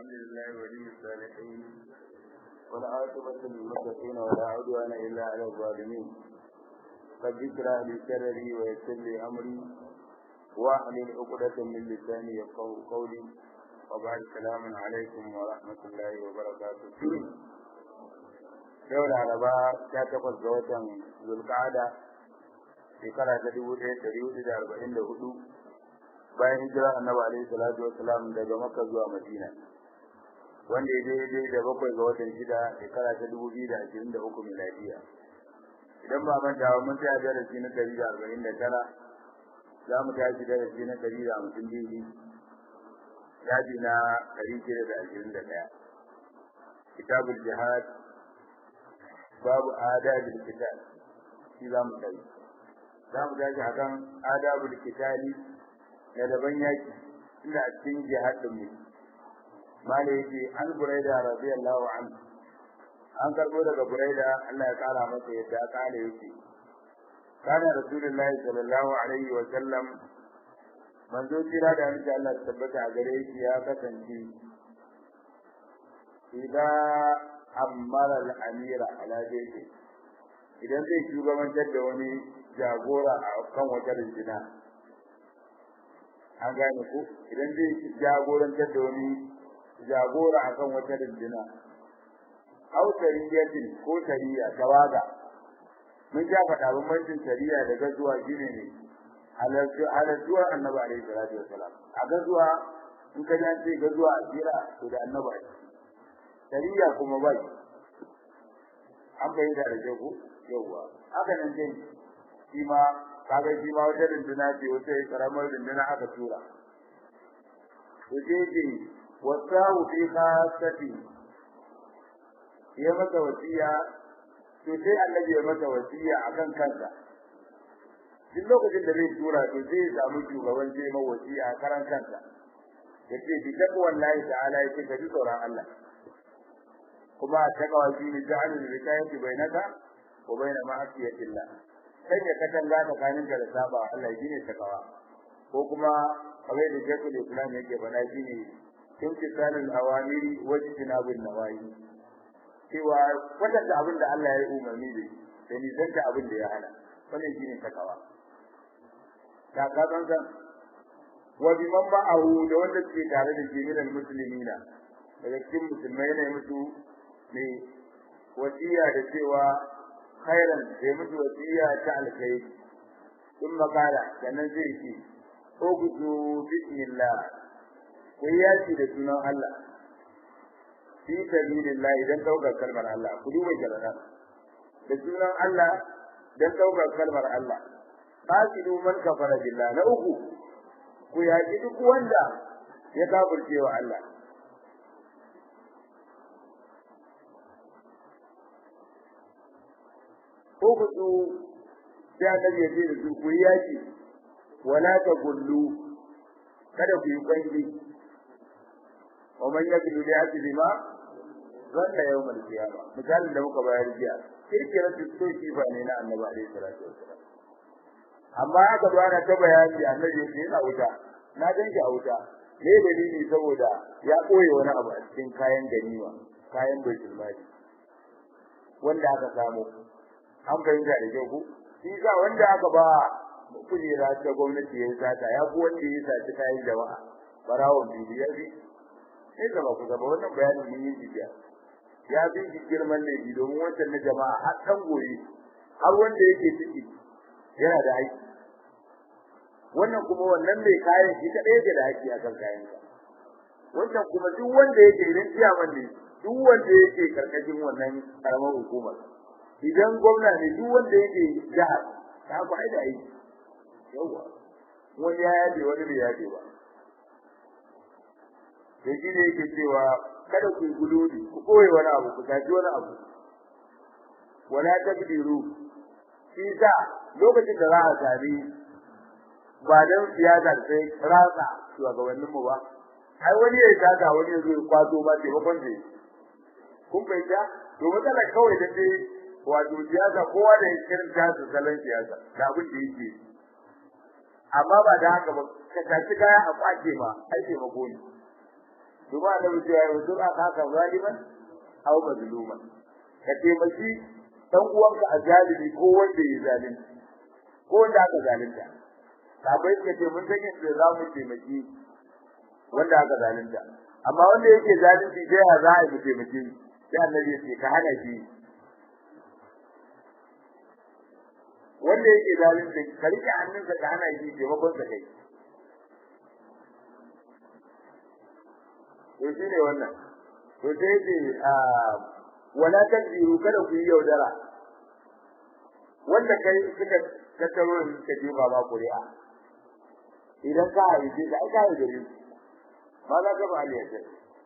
الحمد لله ولي الصالحين والعاقبة للمتقين ولا عدوان إلا على الظالمين قد ذكر لي سرري ويسر لي أمري واحلل عقدة من لساني يفقه قولي وبعد السلام عليكم ورحمة الله وبركاته yau da araba ta takwas ga watan zulkada shekara ta dubu ɗaya ɗari hudu da arba'in da hudu bayan hijira annabi alaihi salatu wassalam daga makka zuwa madina wanda ya daidai da bakwai ga watan shida shekara ta dubu biyu da ashirin da uku miladiya idan ba manta ba mun tsaya darasi na ɗari da arba'in da tara za mu tashi darasi na ɗari da hamsin daidai yaji na ɗari shida da ashirin da ɗaya kitabul jihad babu adabul kitab shi za mu tashi za mu tashi akan adabul kitali na daban yaki ina cikin jihadin mu mala yake an buraida radiyallahu anhu an karbo daga buraida Allah ya kara masa yadda kala yake kana rasulullahi sallallahu alaihi wa sallam manzo tira da insha Allah tabbata a gare shi ya kasance idan ammara al-amira ala jayti idan zai shugabantar da wani jagora a kan wata rinjina an gane ku idan zai jagorantar da wani jagora a kan wata rinjina au tariyatin ko tariya tawaga mun ja faɗa bambancin tariya da gazuwa shine ne halartuwa annabi alaihi salatu wasalam a gazuwa in ka ji an ce gazuwa a jira to da annabi tariya kuma ba an bayyana da jago yawwa haka nan dai shi ma kaga shi ma wata runduna ce wata karamar runduna aka tura to je ce wasahu fi khasati ya masa wasiya to sai annabi ya masa wasiya akan kansa duk lokacin da zai tura to zai samu shugaban zai ma wasiya a karan kansa yace bi takwallahi ta'ala yace ka ji tsoron Allah kuma takawa shi ne ja'alul rikayati bainaka wa baina ma'asiyatillah sai ya katanga tsakaninka da saba Allah shine takawa ko kuma kamar da Sheikhul Islam yake bana shine timtisalul awamiri wa jinabun nawahi cewa kwatanta abin da Allah ya yi umarni da da ni zanta abin da ya hana wannan shine takawa ta ka san san wa biman ba'ahu da wanda ke tare da jami'an musulmina daga cikin musulmai ne musu ne wasiya da cewa khairan da mutu wasiya ta alkhairi in makala sannan zai ce ko gudu bismillah ku yaki da sunan Allah fi sabilillah idan daukar kalmar Allah ku duba jarana da sunan Allah dan daukar kalmar Allah qatilu man kafara billah na uku ku yaki duk wanda ya kafirce wa Allah ukhdu sai annabi ya ce da su ku yaki wala ta gullu kada ku yi kwangi wa man yakulu bi asli ma zanna yawm al-qiyama misalin da muka bayar jiya kirkirar tustoki ba ne na annabi alaihi salatu wassalam amma aka zo ana ta bayani annabi ya ce yana wuta na ganki a wuta me dalili saboda ya koye wani abu a cikin kayan ganima kayan baitul mali wanda aka samu an fahimta da kyau ku shi sa wanda aka ba kujera ta gwamnati ya sata ya ku wanda ya saci kayan jama'a barawon bibi ya bi sai da ba ku gaba wannan bayanin mun yi jiya ya bi shi girman ne bi domin wancan na jama'a har dan goyi har wanda yake ciki yana da aiki wannan kuma wannan mai kayan shi kadai yake da aiki a kan kayan sa wannan kuma duk wanda yake idan ciyaman ne duk wanda yake karkashin wannan karamar hukumar idan gwamna ne duk wanda yake jihar ta ku aida aiki yawa wani ya yaje wani bai yaje ba da shi ne yake cewa kada ku gududi ku koyi wani abu ku tafi wani abu wala takdiru shi sa lokacin da za a sami ba dan siyasa sai ratsa shugabannin mu ba ai wani ya taka wani ya zo ya kwato ba taimakon da kun fahimta to matsala kawai da dai wato siyasa kowa da irin tasu salon siyasa da abin da yake amma ba da haka ba ka tashi kaya a kwace ma ai taimako ne kuma da mutum ya yi a kaka zaliman aw mazluman ka taimaki dan uwanka a zalimi ko wanda ya zalunci ko wanda aka zalunta sabai ka ce mun san yadda za mu taimaki wanda aka zalunta amma wanda yake zalunci sai ya za a yi taimaki sai annabi ya ce ka hana shi wanda yake zalunci ka rike hannunsa ka hana shi taimakon sa kai to shi ne wannan to sai ce wala tanziru kada ku yi yaudara wanda kai suka tattaro da suka je ba kuri'a idan ka haife ka ai ka yi gari ma za ka ba aliyar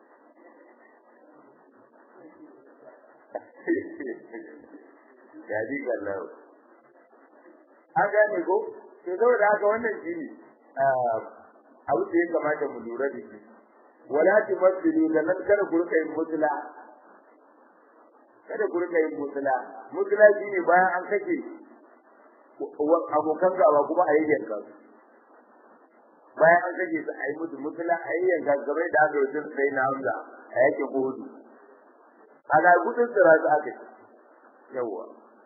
ya ji kallau an gane ko to saboda haka wannan shi ne abu da ya kamata mu lura da shi wala tumaddilu da nan kada ku rika yin mutula kada ku rika yin mutula mutula shine bayan an kake abokan gaba kuma a yayyan ka bayan an kake su a yi musu mutula a yayyan ka gabai da aka yi sai na hamza a yake hudu ana gudun tsira su aka yawa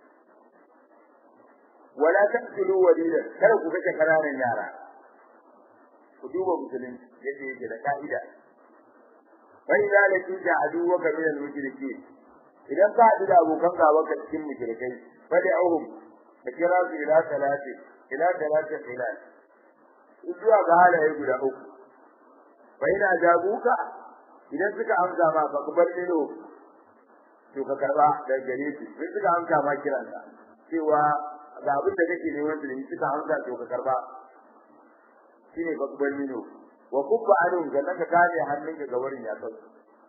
wala taqtulu walida kada ku kace kananan yara ku duba musulunci yadda yake da ka'ida fa idza lakita aduwaka min al-mushrikeen idan ka haɗu da abokan gaba ka cikin mushrikai fa da'uhum ka kira su ila salati ila salati hilal zuwa ga halaye guda uku fa ina jabuka idan suka amsa ma fa kubar ido to ka karba da gare su idan suka amsa ma kiranka cewa ga abin da kake neman su ne suka amsa to ka karba shine fa kubar ido wa kubba anum ga naka kare hannunka ga wurin ya sauka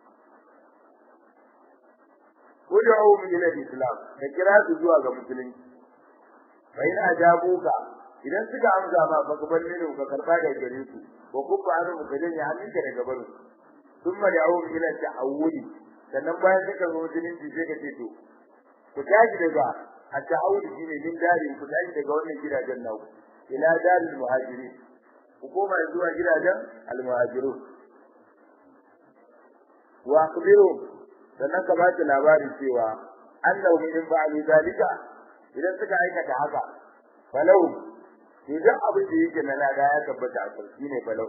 Ud'u ila al-islam da kira su zuwa ga musulunci fa in ajabuka idan suka amsa ma fa kubar ido ka karba da gare su wa kubba anum ka janye hannunka daga barin thumma da'u ila ta'awudi sannan bayan suka zo musulunci sai ka ce to ku tashi daga at-ta'awudi shine min dari ku tashi daga wannan gidajen naku ila daril muhajirin ku koma zuwa gidajen almuhajirun wa akhbiru sannan ka ba labarin cewa annahu min ba'di zalika idan suka aikata haka falau idan abin da yake na lada ya tabbata a sarki ne falau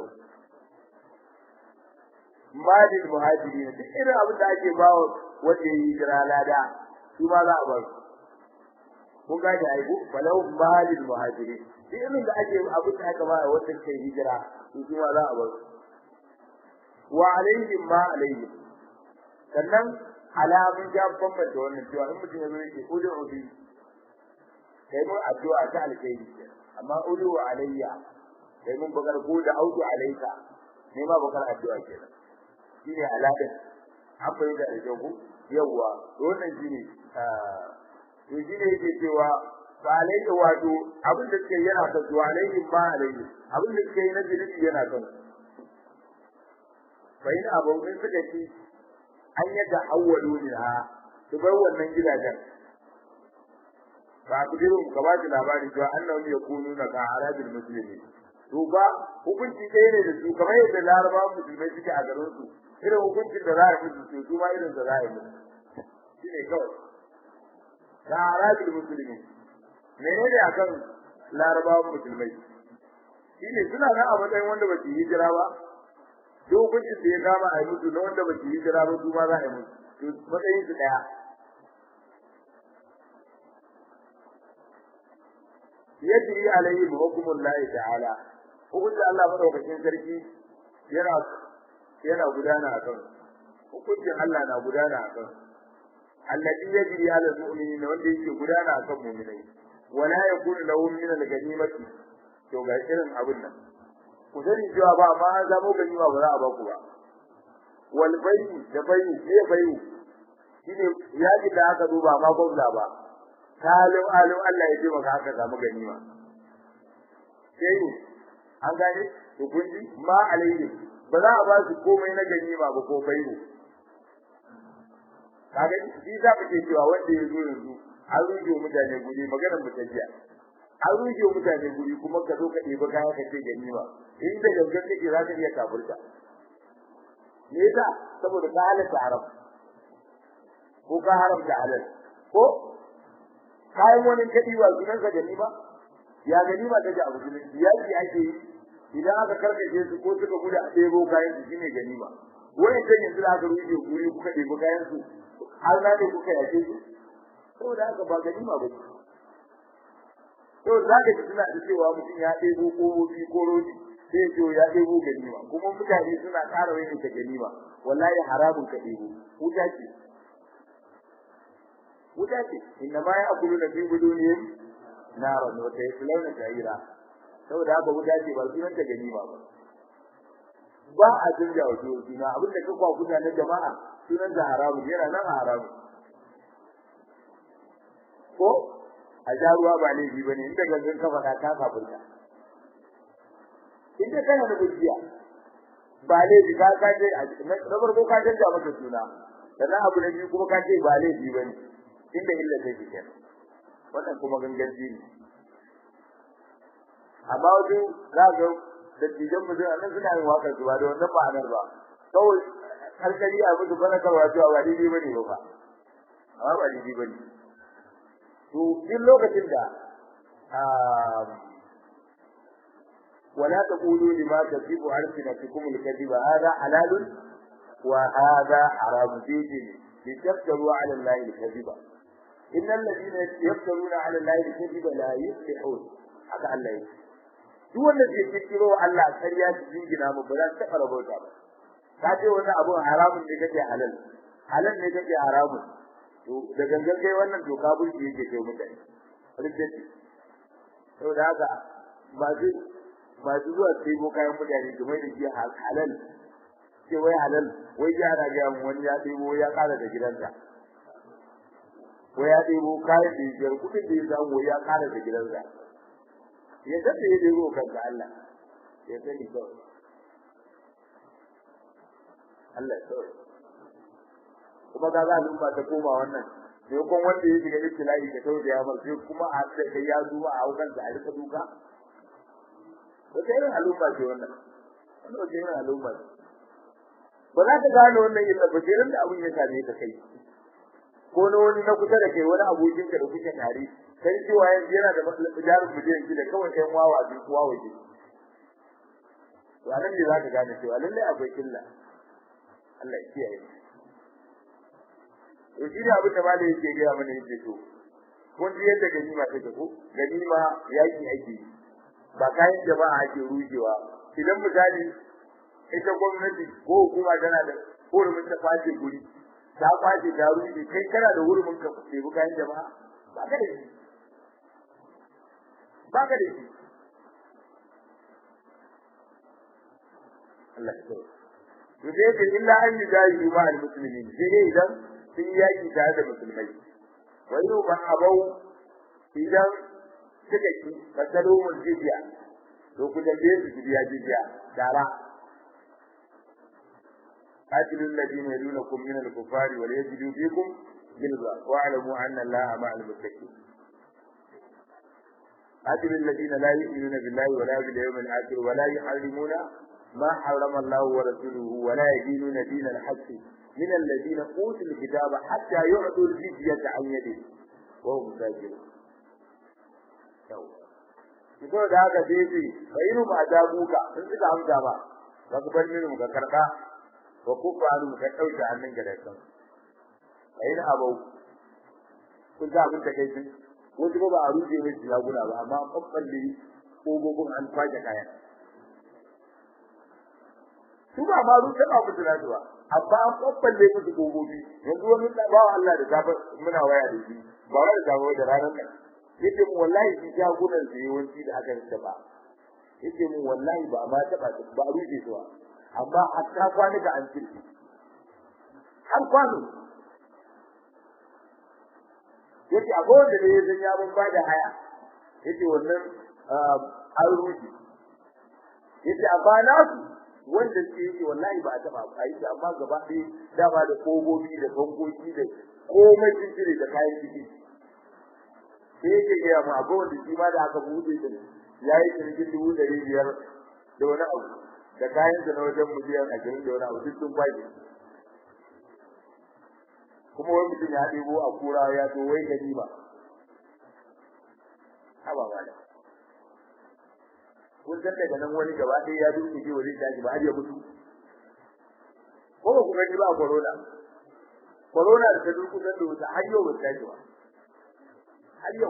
madin muhajirin duk irin abin da ake bawa wanda yi jira lada su ma za a ba su kun ga da aiku falau madin muhajirin duk irin da ake abin da aka ba wanda ke hijira su ma za a ba su wa alaihim ma alaihim sannan alamun ya bambanta wannan cewa in mutum ya zo yake udu ubi kai mun addu'a ta alkhairi amma udu alayya kai mun bakar ko da audu alayka ne ma bakar addu'a kenan shine alaɗin an bai da jago yawa wannan shine to shine yake cewa ba alayhi wato abin da suke yana kan zuwa alayhi ba alayhi abin da suke na jini yana kan fa in abu in suka ci an yadda awwalu minha su bar wannan gidajen ba ku jiru ka ba shi labari cewa annahu yakununa ka arabil muslimin to ba hukunci ɗaya ne da su kamar yadda larabawa musulmai suke a garin su irin hukuncin da za a musu to su ma irin da za a yi musu shi ne kawai ga arabil musulmi menene akan larabawan musulmai shi ne suna nan a matsayin wanda ba su yi hijira ba duk hukuncin da ya kama a yi musu na wanda ba su yi hijira ba su ma za a yi musu to matsayin su ɗaya yajri alaihim hukmullahi ta'ala hukuncin Allah madaukakin sarki yana yana gudana a kan hukuncin Allah na gudana a kan alladhi yajri ala almu'minin wanda yake gudana a kan mu'minai wala yakunu lahum min al-ganimati to ga irin abin nan ku sani cewa ba ma an zamo ganima ba za a ba ku ba wal bayu da bayu ne bayu shine yaji da aka duba ma gwamna ba kalin alim Allah ya ji maka haka samu ganima sai an gane hukunci ma alayhi ba za a ba su komai na ganima ba ko bayu kaga shi za mu ce cewa wanda ya zo yanzu an ruje mutane guri maganar mu tajiya an ruje mutane guri kuma ka zo ka ɗebi kaya ka ce ganima in da gangan kake za ka iya kafurta me yasa saboda ka halatta haram ko ka haramta halal ko kayan wani kadi wa sunan ka ganima ya ganima take abu ne yaki ake yi idan aka karkace su ko suka gudu a ɗebo kayan su shine ganima wani kan yanzu da aka rufe guri kuka ɗebo kayan su har na ne kuka yace su saboda haka ba ganima ba ce to za ka ji suna da cewa mutum ya ɗebo ƙofofi ko rodi sai ya ce ya ɗebo ganima kuma mutane suna ƙara wani ta ganima wallahi haramun ka ɗebo wuta ce wuta ce inna ma ya'kulu na fi budunihim naran wa sayaslawna sa'ira saboda haka wuta ce ba sunan ta ganima ba ba a canja wa suna abin da ka kwa kuta na jama'a sunan ta haramun yana nan haramun ko a ja ruwa ba laifi bane inda gangan ka faɗa ka kafirta inda kana da gaskiya ba laifi ka ka je na farko ka canja maka suna sannan abu na biyu kuma ka ce ba laifi bane inda illa take kenan wannan kuma ganganci ne amma wasu za ga dattijan mu zai nan suna yin waƙar su ba da wannan ma'anar ba kawai harkari a musu fanakarwa cewa ba daidai bane ba ba amma ba daidai bane to duk lokacin da ولا تقولوا لما تصف ألسنتكم الكذب هذا حلال وهذا حرام فيه لتفتروا على الله الكذب إن الذين يفترون على الله الكذب لا يفلحون haka Allah ya duk wanda ke kirkiro Allah kariya su jingina mu ba za su taɓa rabauta ba ka ce wani abu haramun ne kake halal halal ne kake haramun to da gangan kai wannan doka burki yake kai mutane rijjati saboda haka ba zai ba su zuwa sai ko kayan mutane su mai da shi halal ce wai halal wai ya ana ga wani ya ɗebo ya ƙara da gidansa wai ya ɗebo kayan da biyar kuɗin da ya samu wai ya ƙara da gidansa ya san da ya ɗebo kanka Allah ya sani kawai Allah kawai kuma ga zalin ba ta koma wannan sai kun wanda ya shiga ibtila'i ka tawo da ya mar sai kuma a da kai ya zuwa a hukan da a rika duka wata irin al'umma ce wannan wannan wata irin al'umma ce ba za ka gane wannan illa ba sai da abun ya same ka kai ko na wani na kusa da kai wani abokin ka da kuke tare sai cewa yanzu yana da jarin miliyan shida kawai ɗan wawa bin kuwa waje to anan ne za ka gane cewa lallai akwai illa Allah ya kiyaye to shi ne abin da malai yake gaya mana yake to kun ji yadda ganima take ko ganima yaki ake ba kayan jama'a ake rujewa idan misali ita gwamnati ko hukuma tana da hurumin ta kwace guri ta kwace ta ruje kai kana da hurumin ka ɗebi kayan jama'a ba ka da shi ba ka da shi Allah ya to dai da illa an yi jayi ma al-muslimin sai dai idan sun yaki tare da musulmai wa yau ban abau idan suka ki fasalumul jizya to ku tambaye su jizya jizya dara قاتلوا الذين يلونكم من الكفار وليجدوا فيكم غلظة واعلموا أن الله مع المتقين قاتلوا الذين لا يؤمنون بالله ولا باليوم الآخر ولا يحرمون ما حرم الله ورسوله ولا يدينون دين الحق من الذين أوتوا الكتاب حتى يعطوا الجزية عن يده وهم ساجدون Kiko da haka sai ce, fa inu ba ta buka, in suka amsa ba, ba ku bar minu ka karɓa, ba ku faru ka ɗauke hannun ka da kan. Fa inu abau, kun sa abin da kai sun, wasu ba a rufe mai shaguna ba, amma an ɓaɓɓalle ƙogogin an kwace kayan. Su ba ma rufe ba musu nasu ba, amma an ɓaɓɓalle musu ƙogogi, yanzu wani bawa Allah da safe muna waya da shi, ba wai da safe da ranar nan. yace mu wallahi shi jagunan da yawanci da aka taba yace mu wallahi ba ma taba ba a rufe su ba amma hatta kwanuka an cirki har kwano yace a kowanne da ya san ya ban bada haya yace wannan an rufe yace amma na su wanda ke yake wallahi ba a taba ba yi amma gaba ɗaya dama da kogobi da bangoki da komai sun cire da kayan ciki sai yake gaya mu akwai wanda shi ma da aka buɗe shi ya yi cinikin dubu ɗari biyar da wani abu da kayan da na wajen miliyan ashirin da wani abu duk sun kwaje kuma wani mutum ya ɗebo a kura ya zo wai gani ba haba ba da kun san daga nan wani gaba ɗaya ya duke ji wani daji ba har ya mutu ko ba ku gani ba corona corona da ta durkusan da wuta har yau ba ta ji ba har yau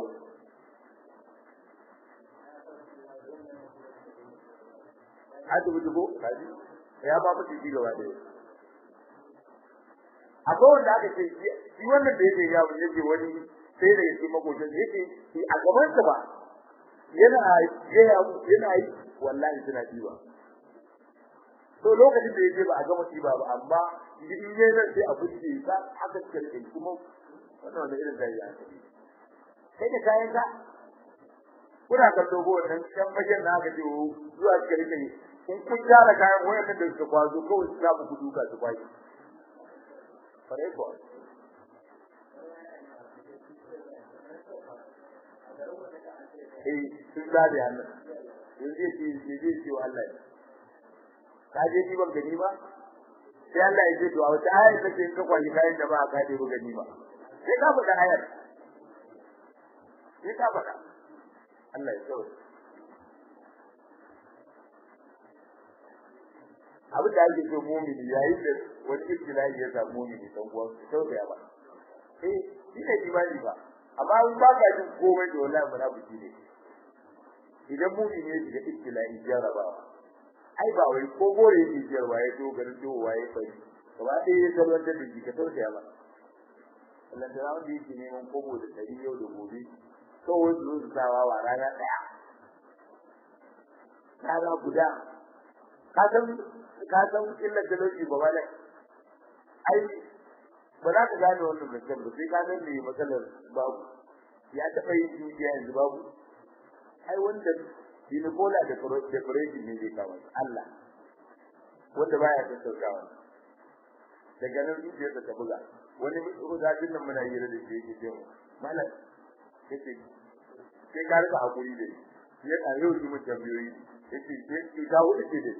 asibiti ko kaji ya ba mu jiki gaba ɗaya akwai wanda aka ce shi wannan da yake yawo yake wani sai da yake makocin yake shi a gaban sa ba yana yana yana yi wallahi suna diba to lokacin da yake ba a gama diba ba amma in yayi nan sai a buce ka aka kirkin kuma wannan wanda irin zai ya kai da kayan ka kuna kallo go wannan kan bayan na aka ce zuwa cikin kai in kun gyara kayan wayannan da suka kwazo kawai su samu kudu ka su kwaki fare ko eh sun zabe Allah yanzu yake yake ce wa Allah ka je ni ban gani ba sai Allah ya ce to a wata ayar take in ka kwali kayan da ba ka je ba gani ba sai ka faɗa ayar sai ka faɗa Allah ya tsawo abin da ake so mumini yayin da wani ibtila'i ya samu mumini dan uwan sau da ba eh shi ne imani ba amma in ba ka jin komai da wallahi munafiki ne idan mumini ya shiga ibtila'i jarabawa ai ba wai ko gore yake jarwa ya dogara to waye bai gaba ɗaya ya salwantar da shi ka tausaya ba Allah da wanda yake neman kobo da dari yau da gobe kawai su sawa wa rana ɗaya rana guda ka san ka san illar talauci ba ba ai ba za ka gane wannan mutum ba sai ka san me matsalar babu ya taɓa yin dukiya yanzu babu ai wanda binibola da decoration ne zai kawo Allah wanda baya da saukawa daga nan zuciyar ta buga wani rudajin nan muna yi da shi yake ce malam yace sai ka rika hakuri da shi ya ka yau shi mun tambayoyi yace sai ka wuce ce da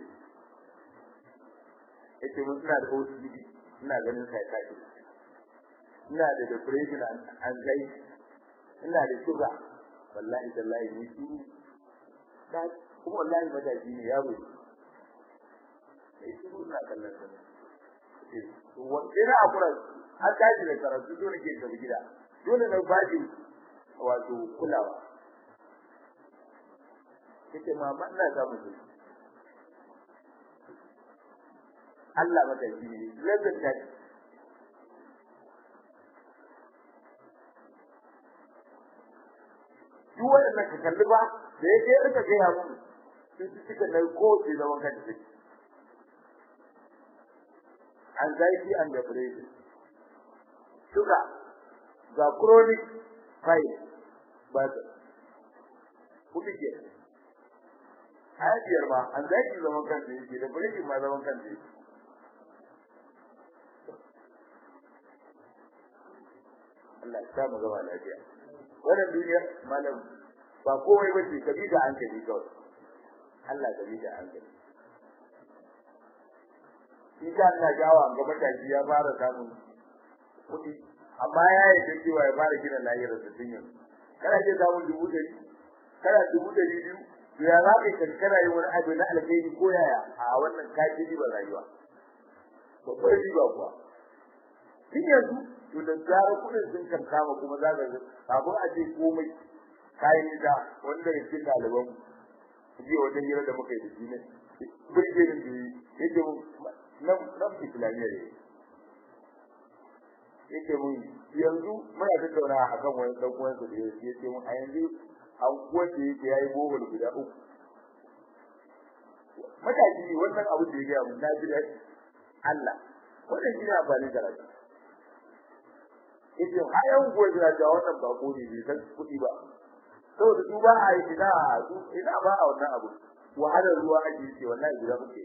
yace mun suna da OCD ina ganin sai ka ce ina da depression anxiety ina da sugar wallahi tallahi ni shi da kuma wallahi matashi ne yaro sai shi ina kallon sa wanda na akura an tashi da karatu dole ke tafi gida dole na baji wato kulawa kace mama ina ga mutum Allah matashi ne lazan ta duk wannan ka kalli ba da yake rika ga ya mun sun ci cika da ko ce da wanka da take anxiety and depression sugar ga chronic pain ba da kuma ke hajiyar ma anxiety zaman kanta yake depression ma zaman kanta yake Allah ya samu gaba lafiya wannan duniya malam ba komai ba ce kabi da hankali kawai Allah kabi da hankali shi ka Allah jawa ga mataki ya fara samun kuɗi amma ya yi da cewa ya fara gina lahirar da tun yanzu kana ce samun dubu ɗari kana dubu ɗari biyu to ya za ka kankara yi wani abu na alkhairi ko yaya a wannan kaji riba rayuwa babbar riba kuwa tun yanzu to da zara kudin sun kan kama kuma za ka ga kafin a ce komai kayan da wanda ya cikin ɗaliban ji wajen hira da muka yi da shi ne burge ni da yake mun nan nan islamiyya ne yake mun yanzu muna tattauna akan wani dan uwansa da yake mun a yanzu an wanda yake yayi bohol guda uku mataki wannan abu da ya gaya mun na ji da Allah wannan shi ne amfani da rayuwa yace hayan gobe da ga wannan ba ko ne bai san kudi ba saboda su ba a yi ina su ina ba a wannan abu wahalar ruwa ake yi wallahi guda muke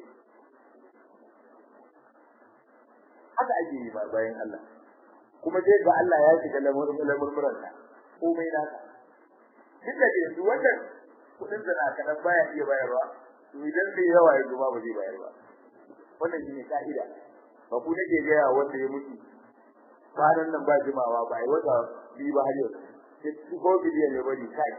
haka ake yi ba bayan Allah kuma dai ga Allah ya shiga lamarin lamurmuran ka komai na ka duk da yanzu wannan kudin da na kadan baya iya bayarwa idan bai yawa ya zuba ba zai bayar ba wannan shine ka'ida ba ku nake gaya wanda ya mutu kwanan nan ba jimawa ba ai wata biyu ba har yau sai ko bidiyon ya bari kai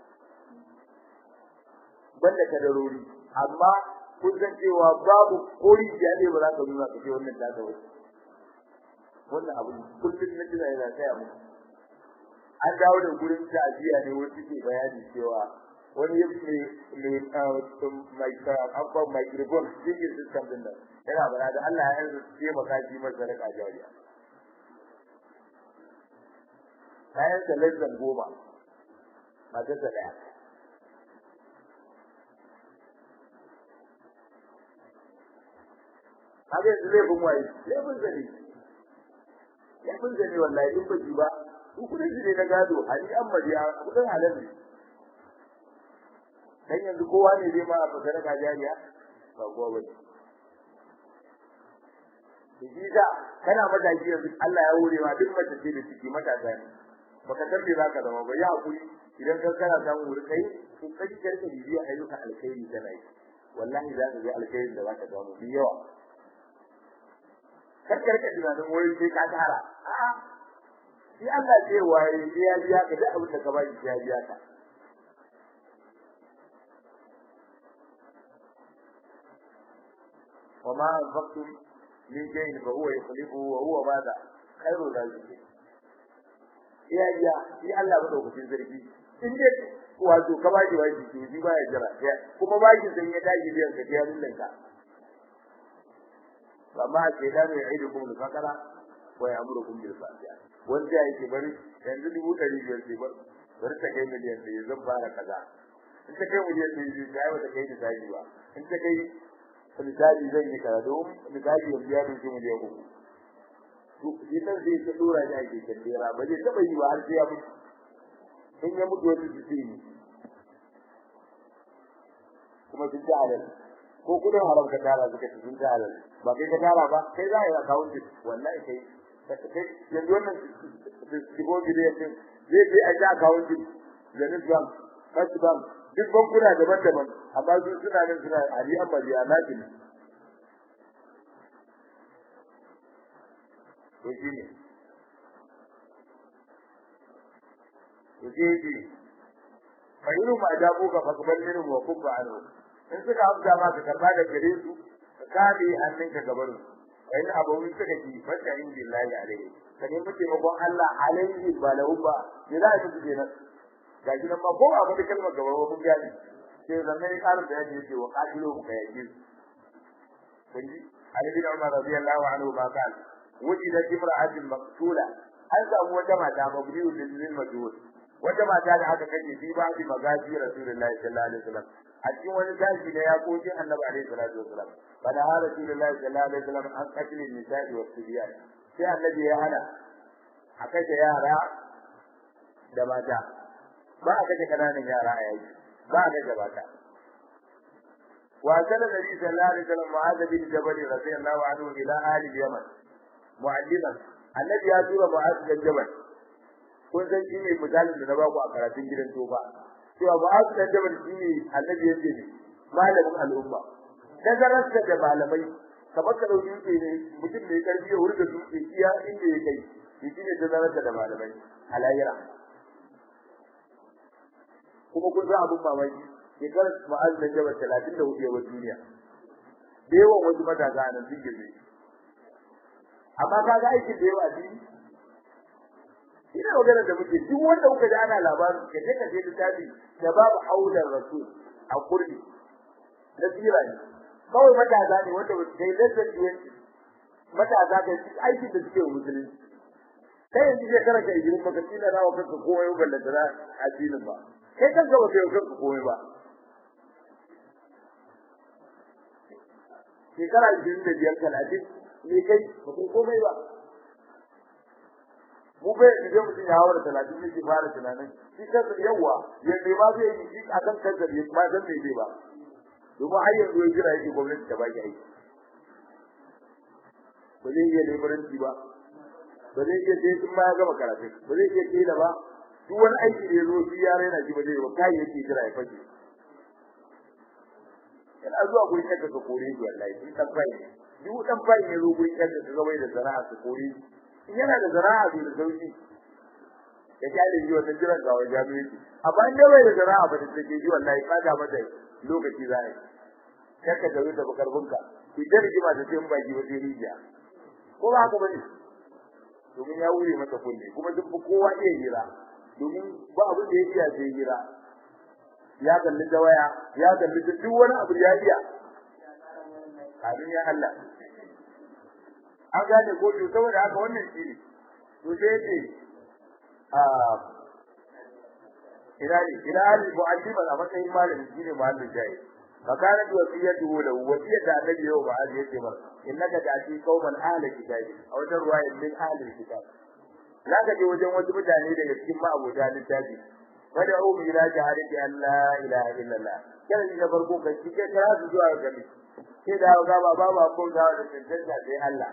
banda kadarori amma kun san cewa babu kori da ne ba za ka nuna ka ce wannan ta ta wuce wannan abu kullum na jira yana tsaya mu an dawo da gurin ta'aziya ne wani ke bayani cewa wani ya fi mai abban microphone cikin system din nan yana bara da Allah ya yanzu ce maka ji masa raka jariya kayan da lanzan goma mata ta daya kaga yanzu laifin waye laifin zane laifin zane wallahi in baji ba ku kudin shi ne na gado hali an mariya kudin halal ne dan yanzu kowa ne zai ma a fasara ka jariya ba kowa bane shi da kana mataki yanzu Allah ya hore ma duk mace ce da ciki matasa ne baka san me zaka zama ba ya hakuri idan ka kana samu wuri kai to kai ka rika bibiya ayyuka alkhairi kana yi wallahi za ka ga alkhairin da zaka samu bi yawa kar ka rika tunanin wai sai ka tara a'a shi Allah ce waye sai ya biya ka duk abin da ka baki sai ya biya ka وما أنفقتم من شيء فهو يخلفه وهو ماذا خير الرازقين ya iya shi Allah madaukakin sarki in dai wato ka baki wani to shi baya jira kuma baki san ya tashi biyan ka ya lullun ka amma ke da ne aidu kuma fakara wa ya'murukum bil fahsha wanda yake bari yanzu dubu ɗari biyar sai bar bari ta kai miliyan ɗaya zan fara kaza in ta kai miliyan ɗaya zai ga wata kai da tashi ba in ta kai misali zan yi kaza don misali yanzu ya dauki miliyan uku to idan zai ta dora shi ake kandera ba zai taba yi ba har sai ya mutu in ya mutu wani su sai kuma sun ta halal ko kudin haram ka tara suka ci sun ta halal ba kai ka tara ba kai za a yi account wallahi kai kai yanzu wannan shigo biliyan din zai je a ji account Zenith Bank First Bank duk bankuna daban-daban amma su suna nan suna ali amari a nakin to shi ne to shi ne fa yiru ma da ku ka fakban min wa kubba anu in suka amsa ma ka karba da gare su ka kame hannun ka gaban su in abawin suka ji fata in billahi alaihi ka nemi taimakon Allah alaihi ba lahu ba ya za a yi kenan ga shi nan ma ko a wani kalmar gaba wa mun gani sai zanne ne karin bayani yake wa qatilu ka yake kunji Ali bin Umar radiyallahu anhu ma kan wujida imra'atin maqtula an samu wata mata mabniyu lil majhul wata mata da aka kace fi ba bi magaji rasulullahi sallallahu alaihi wasallam a cikin wani daji da ya koji annabi alaihi salatu wasallam bada har rasulullahi sallallahu alaihi wasallam an kace nisa'i wa sibyan sai annabi ya hana a kace yara da mata ba a kace kananan yara a yayi ba a kace mata wa kana nabi sallallahu alaihi wasallam mu'adh bin jabal radiyallahu anhu ila ahli yaman mu'alliman annabi ya tura mu'adh bin jabal kun san shi ne misalin da na ba ku a karatun gidan toba cewa mu'adh bin jabal shi ne annabi ya ce malamin al'umma nazararsa da malamai kamar ka dauki dutse ne mutum mai karfi ya hurga dutse iya inda ya kai shi ne nazararsa da malamai a lahira kuma kun san abin mamaki shekarar ma'azin jabal talatin da hudu yawan duniya da yawan wasu matasa a nan sun girme amma ka ga aikin da yawa a dini ina magana da muke duk wanda kuka ji ana labarin ka je ka je littafi da babu haular rasul a kurdi na tsira ne kawai matasa ne wanda ba su kai lantar duwanci matasa kai aikin da suke wa musulunci kai yanzu shekarar ka ijirin baka tsina na wa kanka komai ballanta na addinin ba kai kanka ba kai kanka komai ba shekara ishirin da biyar talatin ne kai ba kai komai ba mu bai idan mutum ya hawa da talatin ne ke fara tunanin shi kansa yawa yadda ma zai yi shi a kan kansa bai ma san me zai ba domin har yanzu ya jira yake gwamnati ta baki aiki ba zai iya leburanci ba ba zai iya sai sun ma ya gama karatu ba zai iya kila ba duk wani aiki da ya zo shi ya raina shi ba zai ba kai yake jira ya fashe kana zuwa gurin yadda ka kore shi wallahi in dan bai duk dan bai ne zo gurin yadda ka gabai da zara'a ka kore in yana da zara'a to da sauki ya kyale shi wannan jiran ga wajen jami'i amma in dai bai da zara'a ba da take ji wallahi ka ga mata lokaci za a yi kakka da wuta bakarbunka ku da rigima da sai baki ba sai rijiya ko ba haka bane domin ya wure mata kunne kuma duk kowa iya hira domin ba abin da ya iya sai hira ya kalli da waya ya kalli duk wani abu ya iya amin ya Allah an gane ko to saboda haka wannan shi ne to sai yace a ila ila ali mu'allima a matsayin malami shine malamin jayi فكانت وصيته له وصية النبي يوم بعد يتبر إنك تأتي قوما أهل الكتاب أو رواية من أهل الكتاب لا تجي وجن وجه مجاني لك كما أبو جهل التاجي فدعوهم إلى شهادة أن لا إله إلا الله كان إذا فرقوك الشيء كلا تجوا الجميع كذا وقابا بابا أقول ذا وجنجا في الله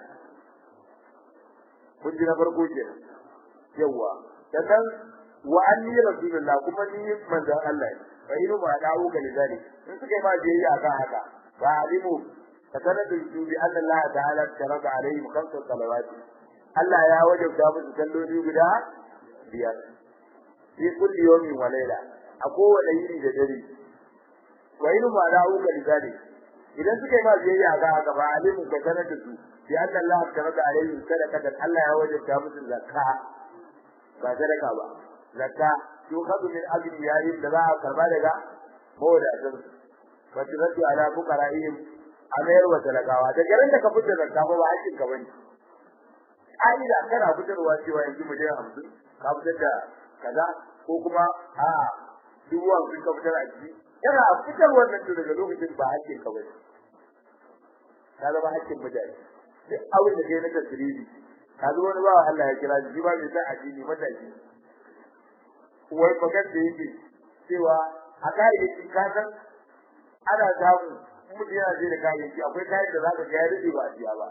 كنت نفرقوك يوا sannan wa anni rasulullah kuma ni manzon Allah ne fa inu ma da'u ka lidalik in suka yi ma biyayya akan haka fa alimu ka sanar da su bi anna Allah ta'ala taraka alaihim khamsa salawat Allah ya wajabta musu salloli guda biyar fi kulli yawmin wa layla a kowane yini da dare wa inu ma da'u ka lidalik idan suka yi ma biyayya akan haka fa alimu ka sanar da su bi anna Allah taraka alaihim sadaqatan Allah ya wajabta musu zakka ba sadaka ba zakka to kazu min ajli yayin da za a karba daga mawadatar wa tiratu ala fuqara'ihim amayar wa talakawa da garin da ka fitar zakka ba ba hakkin ka bane ai da kana fitarwa cewa yanzu mu je 50 ka fitar da kaza ko kuma a duwa kun ka fitar a ciki kana fitar wannan to daga lokacin ba hakkin ka bane ka zama hakkin mutane duk abin da kai na tasiri ka zo wani bawa Allah ya kira shi ba mai sa addini mataki wai fagar da yake cewa a kayayyaki ka san ana samu mutum yana je da kayayyaki akwai kayan da za ka ga ya rike ba a siya ba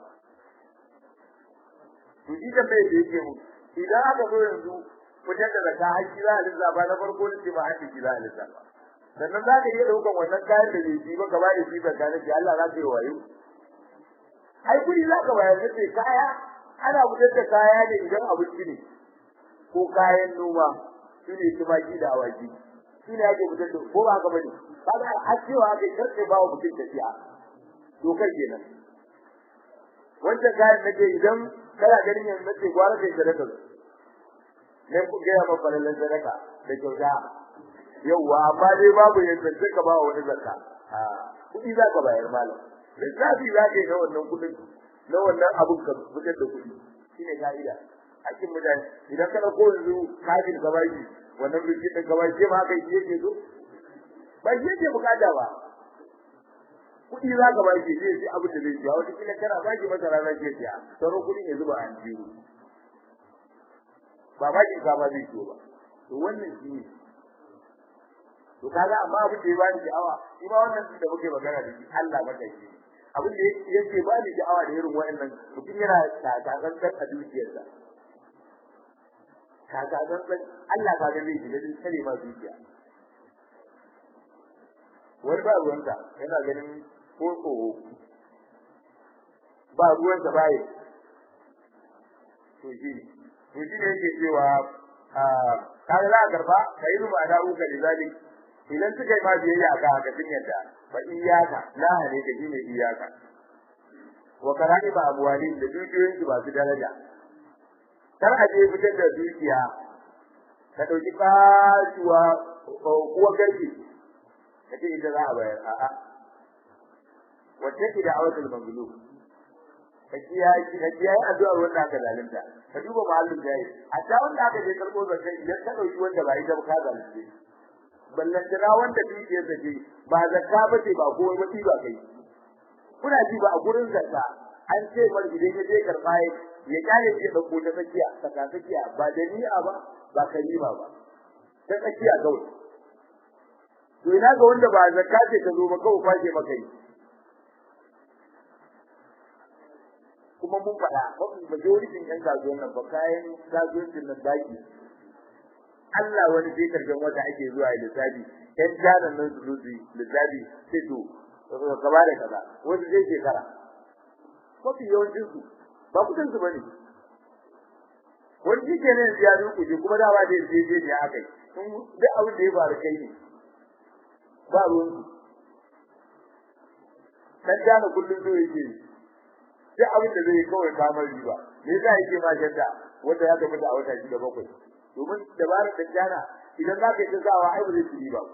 to shi da bai da yake mu idan aka zo yanzu fitar da zaka haƙi za a lissafa na farko ne ba haƙi za a lissafa sannan za ka iya ɗaukan wannan kayan da bai ci ba ka bayar shi zaka nake Allah za ka yi wayo ai kuɗi za ka bayar da kaya ana fitar da kaya ne idan abinci ne ko kayan noma shine tumaki da awaki shine ake fitar da ko ba ka bane kaga a cewa ake karfe ba mutum tafiya to kai kenan wanda kayan nake idan kana ganin yanzu nake gwara kai sadaka ne ku ga ma falalan sadaka da kyauta yawa amma dai babu yadda sai ka ba wani zakka a kudi za ka bayar malam lissafi za ka yi na wannan kudin na wannan abun ka fitar da kudi shine ka'ida hakkin mutane idan ka dauko yanzu kafin ka baki wannan biki din ka baki ma kai yake so ba shi yake bukata ba kudi za ka baki zai sai abin da zai ciya wata kila kana baki masa rana ke ciya sauran kudin ya zuba an jiwo ba baki ka ba zai ciwo ba to wannan shi ne to kaga amma abin da ya bani sha'awa shi ma wannan da muke magana da shi Allah maka shi abin da yake bani sha'awa da irin wa'annan mutum yana takakantar a dukiyarsa takakantar Allah ka ga zai shiga din sare ma dukiya wani ba ruwanka yana ganin ko tsoro ba ruwanka ba yi to shi to shi ne yake cewa kaga za a karba ka yi ruba da uka da zalik idan suka yi ma biyayya ga haka sun yadda fa iyaka la hane ka shine iyaka wa karani ba abuwali da dukiyoyin su ba su daraja kar a je fitar da dukiya ka dauki kasuwa uwa garki ka ce ita za a bayar a'a wacce ki da awatul mazlum ka kiyaye ka kiyaye addu'ar wanda aka zalunta ka duba mahallin jayi a ta wanda aka je karbo zakka idan ka dauki wanda ba ita ba ka zalunce ballantana wanda dukiyar sa ce ba zakka ba ce ba komai ba ba kai kuna ji ba a gurin zakka an ce mar idan ya je karba ya kare shi da ko ta tsakiya saka tsakiya ba da ni'a ba ba kalima ba ta tsakiya kawai to ina ga wanda ba zakka ce ta zo ba kawai kwace maka yi kuma mun faɗa mafi majoritin yan kasuwan nan ba kayan kasuwancin nan daki Allah wani sai karshen wata ake zuwa ya lissafi yan janan nan su zo lissafi sai to gaba da kaza wani zai shekara mafi yawancin su ba kudin su bane wani shi ke ne ya zo kuje kuma dawa da je je ne aka yi sun duk abin da ya faru kai ne ba ruwan su dan jana kullum zo yake duk abin da zai kawai kamar riba me yasa yake ma jadda wanda ya gaba da a wata shida bakwai domin dabarar da jana idan za ka yi tsawa ai ba zai ci riba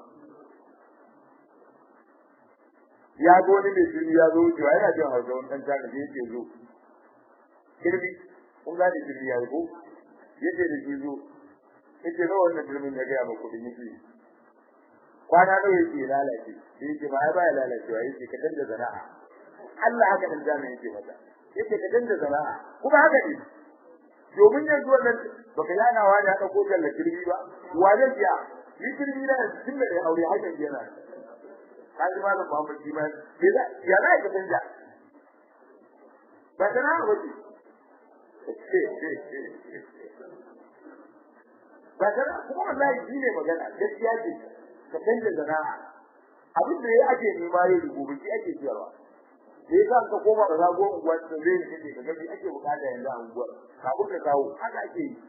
ya ga wani mai jini ya zo wucewa yana jin hausa wani ɗan jana da yake zo kirbi kun gane kirbi ya yi ko yake da shi zo yake nawa wannan kirmin ya gaya ma kuɗin yake kwana nawa yake lalace da yake ma ai baya lalacewa yake ka canza sana'a Allah haka dan jana yake mata yake ka canza sana'a kuma haka ne domin yanzu wannan baka yana wa da dauko kalla kirbi ba wa zai biya ni kirbi na tun da ya aure haka yana kaji malam Muhammad shi ma ya ya za ka canja ba sana'a wace ba sana'a kuma wallahi shi ne magana gaskiya ce ka canza sana'a abin da ya ake nema yau da gobe shi ake ciyarwa da ya ka koma da zago unguwa da zai yi ne ka gabi ake bukata yanzu a unguwar kafin ka kawo haka ake yi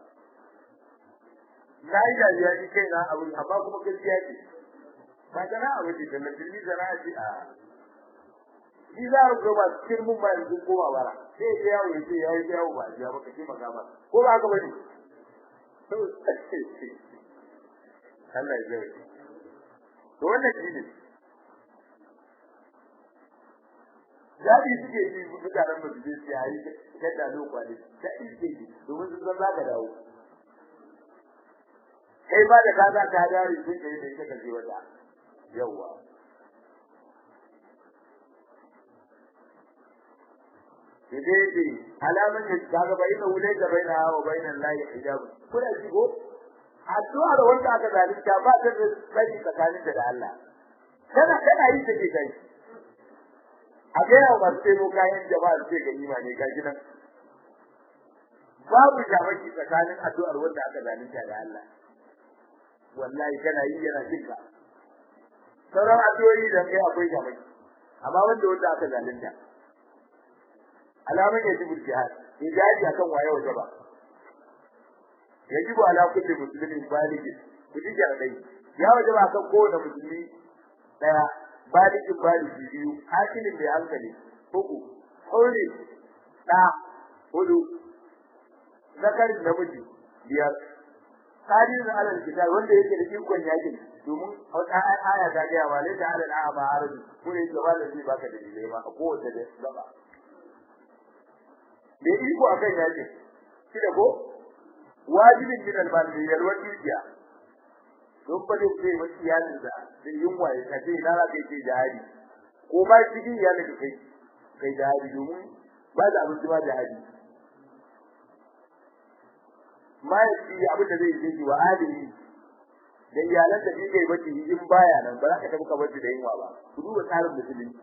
na yi dariya ni kai na abin amma kuma gaskiya ce ba sana'a ba ce da musulmi sana'a ce a shi za a ba cikin mun ba yanzu koma bara sai ya yawo ya ce ya yi yawo ba ya baka ce maka ba ko ba haka bane Allah ya zai to wannan shi ne Jadi suke yi mutanen ba su je su yayi kada lokwale jadi suke yi domin sun san zaka dawo kai ba da ka za ka dare sun kai da kake je wata yawa Dede alaman da kaga bai da wule da bai na hawa bai nan layi hijab kuna ji ko addu'a da wanda aka zalunta ba ta da bai tsakanin da Allah kana kana yi take kai a gaya wa masu taimo kayan jama'a ce ga nima ne ga gidan babu shamaki tsakanin addu'ar wanda aka zalunta da Allah wallahi kana yi yana jinka sauran addu'o'i da kai akwai shamaki amma wanda wanda aka zalunta alaman ya ji jihad hijabi akan waye waje ba yajibu ala kulli muslimin baligh kudi jaradai ya waje ba kan kowane musulmi daya baligin baligi biyu hakilin mai hankali uku aure da hudu zakarin namiji biyar tarihin alal kitab wanda yake da ikon yakin domin wata aya ta ga wa lai da alal a'ma arabi ko ne gaba da zai baka da dalilai ba ko wata da gaba da iko akan yakin shi da ko wajibin min al-mal yalwan dukiya don ba da ce wa iyalin da da yunwa ya kace na za ka yi jihadi ko ba cikin iyalin da kai kai jihadi domin ba da abin ba jihadi ma ya ci abin da zai yi wa adili da iyalan da kike yi bace in baya nan ba za ka tabbata bace da yunwa ba ku duba tsarin musulmi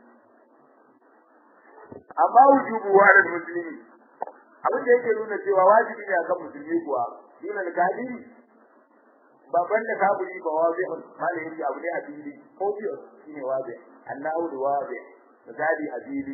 amma wujubu wa da musulmi abin da yake nuna cewa wajibi ne akan musulmi kuwa dinan kadiri baban da kafiri ba wazi malai yake abu ne a fili obvious shine wazi annahu da wazi misali a fili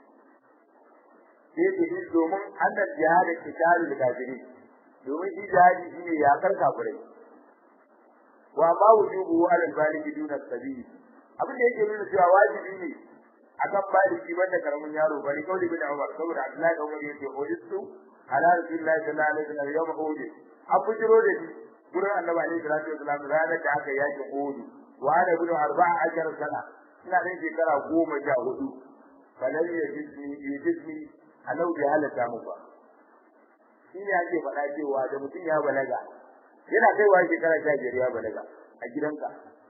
sai ke yi domin annan jihadin kitali da kafiri domin shi jihadi shine ya kar kafirai wa ma wujubu ala baligi duna sabili abin da yake nuna cewa wajibi ne akan baligi banda karamin yaro bari kauli bin Umar saboda Abdullahi da Umar yake hodistu ala rasulillahi sallallahu alaihi wasallam yawm uhud abu jiro da shi gurin annabi alaihi salatu wasallam ranar da aka yaki uhud wa ana bin arba'a ashar sana ina da shekara goma sha hudu falan ya jismi ya jismi alau bi halata mu ba shine ake faɗa cewa da mutum ya balaga yana kaiwa shekara sha biyar ya balaga a gidanka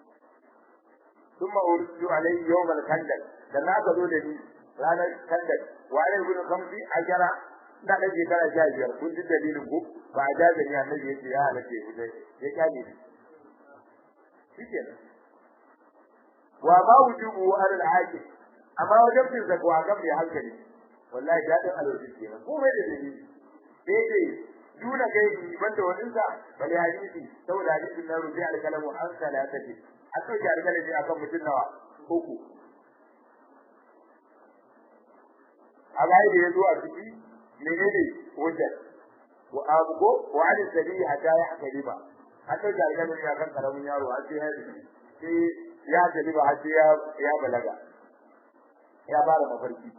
ثم أرسل عليه يوم الخندق dan aka zo da ni ranar kandar wa alai bin khamsi ajara da da shekara sha biyar kun ji dalilin ku ba a jaza ni annabi yace ya halace ku dai ya kage ni shikenan wa ma wujubu ala al-haji amma wajen bin zakwa kan mai hankali wallahi dadin alwaji kenan ko mai da dalili sai dai duna kai ni banda wannan sa bali hadisi saboda hadisin na rubi al-kalamu an salatati a sauke alkalaji akan mutum nawa uku a bai da yazo a ciki menene wajen wa abugo wa ali sabi hatta ya hakaliba hatta da alƙalin ya kan karamin yaro har sai ya sai ya galiba har sai ya ya balaga ya fara mafarki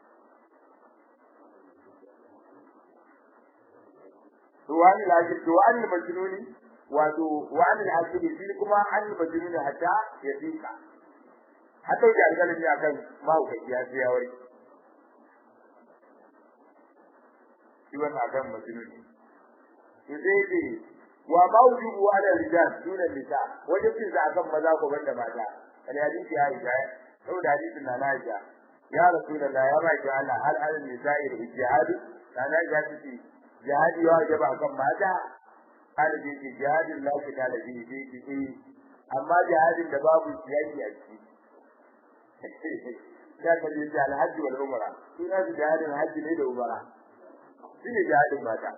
wani lajib to wani majnuni wato wani lajib shi kuma an majnuni hatta ya fika hatta da alƙalin ya kan mahaukaci ya sai ya wari shi wannan akan majnuni to sai dai wa mawjubu ala rijal duna nisa wajen cin sa akan maza ko banda mata kali hadisi ya yi saboda hadisin na Aisha ya rasulullah ya ba ki Allah hal al nisa'i da jihad kana ga ci jihadi ya wajaba akan mata hal bi jihadin la ki da bi bi bi amma jihadin da babu yaki a ciki ya ka ji al hajji wal umra ina jihadin hajji ne da umra shine jihadin mata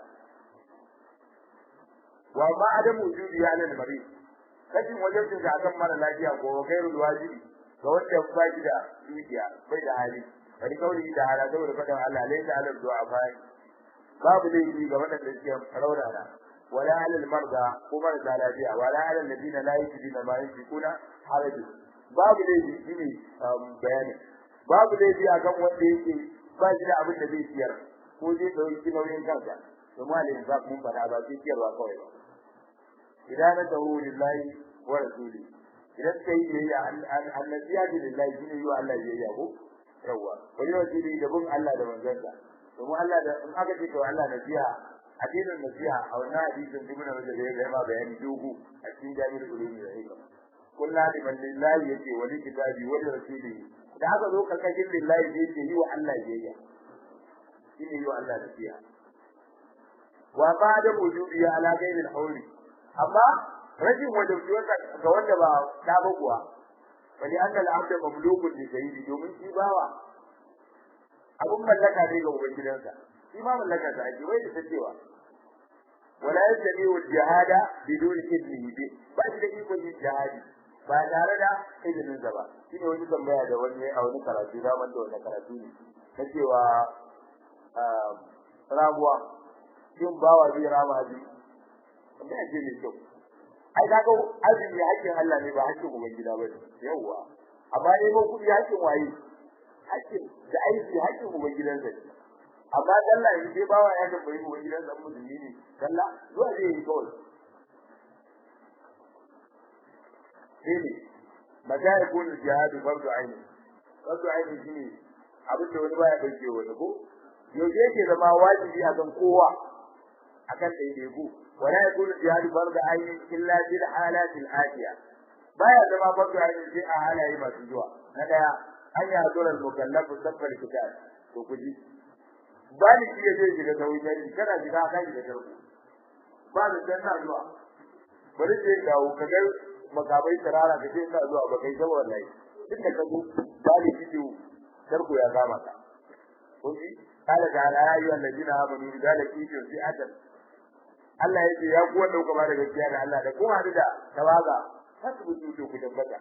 wa ma adam wujudi ya nan mari kajin wajen da akan mara lafiya ko gairul wajibi ga wanda ba shi da dukiya bai da hali bari kauli da hala saboda fadan Allah laysa ala du'a bai babu laifi ga wanda suke raunana wala ala marda ko marasa lafiya wala ala alladina la yajiduna ma yunfiquna haraj babu laifi shine bayani babu laifi akan wanda yake ba shi da abin da zai siyar ko zai dauki nauyin kansa kuma alin za mun fada ba sai siyarwa kawai ba idan na dawo lillahi wa rasuli idan kai biyayya annabiya lillahi shine yi Allah biyayya ko yawa wani wasili da bin Allah da manzansa domin Allah da in aka ce to Allah nasiha addinin nasiha a wannan hadisin ibn Rajab ya ga ma bayani dogo a cikin jami'ul ulumi da hikma kullu liman lillahi yake wali kitabi wa rasulihi da aka zo karkashin lillahi da yake yi wa Allah biyayya shine yi wa Allah nasiha wa ba'da wujudi ala ghayril hawli amma rashin wajibiyar ga wanda ba ta ba kuwa wani annal abda mamlukun li sayyidi domin shi bawa abun mallaka ne ga ubangidansa shi ma mallaka sa ake wai da cewa wala yastami wal jihada bidun idnihi bi ba shi da iko yin jihadi ba tare da izinin sa ba shine wani tambaya da wani a wani karatu da wanda wani karatu ne na cewa rabuwa shin bawa zai rama ji wanda ake ne kyau ai kaga azumi hakkin Allah ne ba hakkin ubangida ba yawa amma ne ko kudi hakkin waye hakkin da aiki hakkin ubangidan sa amma Allah ne sai bawa ya tambayi ubangidan sa musulmi ne Allah zuwa zai yi kawai sai mata ya kun jihad fardu aini fardu aini shine abin da wani baya dauke wani ko yau yake zama wajibi akan kowa akan daidaiku ولا يكون الجهاد فرض عين الا في الحالات الاتيه baya zama farko ayin sai a halaye masu zuwa na daya an yi hadurar mukallafu sabbar kitab to kuji bani shi ya zai shiga tauhidi kana shiga kan da tarko ba da dan na zuwa bari sai dawo ka ga makabai tarara ka ce ina zuwa ba kai saboda wallahi duk da kazo bani shi to tarko ya kama ka kuji قال تعالى يا أيها الذين آمنوا إذا لقيتم فئة Allah yake ya ku wanda kuka bada gaskiya da Allah da kuma da tawaga hasbutu to ku tabbata